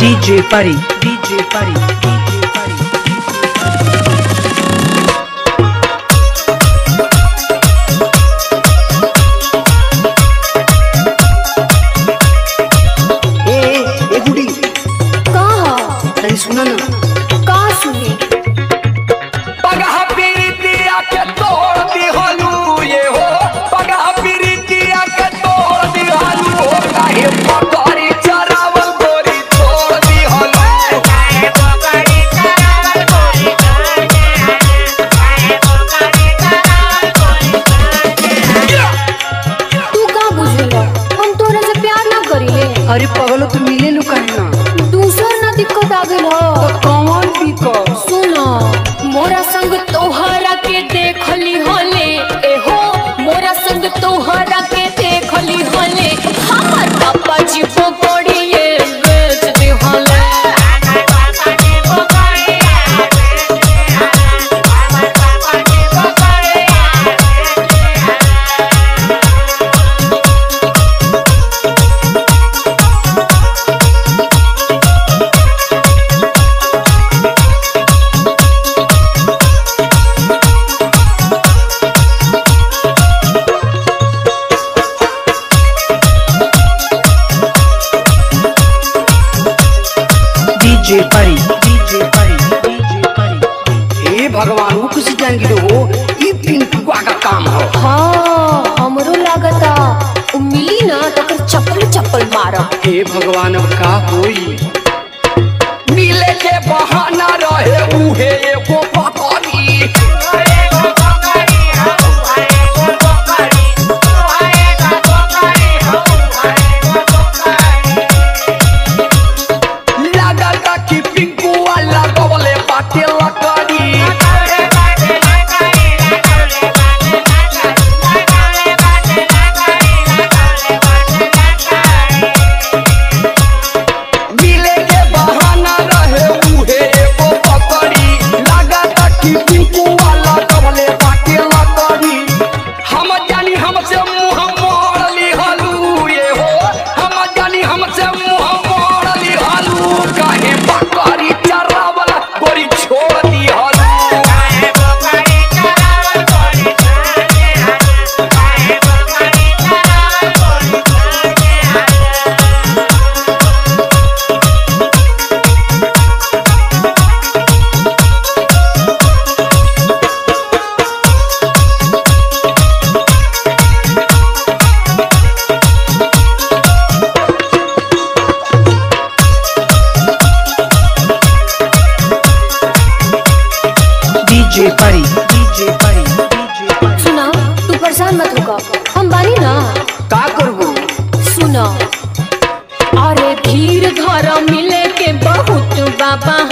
DJ Pari, DJ Pari, DJ Pari. ए ए गुडी का अरे सुना ना का सुने पगह पीरितिया के तोड़ दिहलू ये हो पगह पीरितिया के तोड़ दिहलू हो काहे पकड़ी चरावल गोरी तोड़ दिहलू तू का बुझेला हम तोरा से प्यार ना करीले अरे पगलो तू मिले नु काहे ना दूसर ना दिक्कत आ गइल हो कौन भी को सुनो मोरा संग तोहरा के देखली होले ए हो मोरा संग तोहरा के देखली होले हमर पापा जी पकड़िए बेच दे होले DJ Pari, DJ Pari, DJ Pari. ए भगवान वो किसी जान गिरो हो ई पिंटुआ का काम हो हाँ हमरो लागता उ मिली ना तो कर चप्पल चप्पल मारब हे भगवान अब का होई मिले के बहाना रहे उहे एगो पकड़ी लागता कि पिंकुआ लगवले बाटे लकड़ी मिले के बहाना रहे उहे एगो पकड़ी लागता कि पिंकू वाला कबले बाटे लकड़ी हम जानी हमसे मुंह मोड़ ली हलू ये हो हम जानी हमसे मुंह मोड़ ली हलू काहे बकरी चरावला गोरी छोड़ दी हलू DJ Pari, DJ Pari, DJ Pari. सुना तू परेशान मत होगा हम बानी ना का करबो सुना अरे धीर धर मिले के बहुत बाबा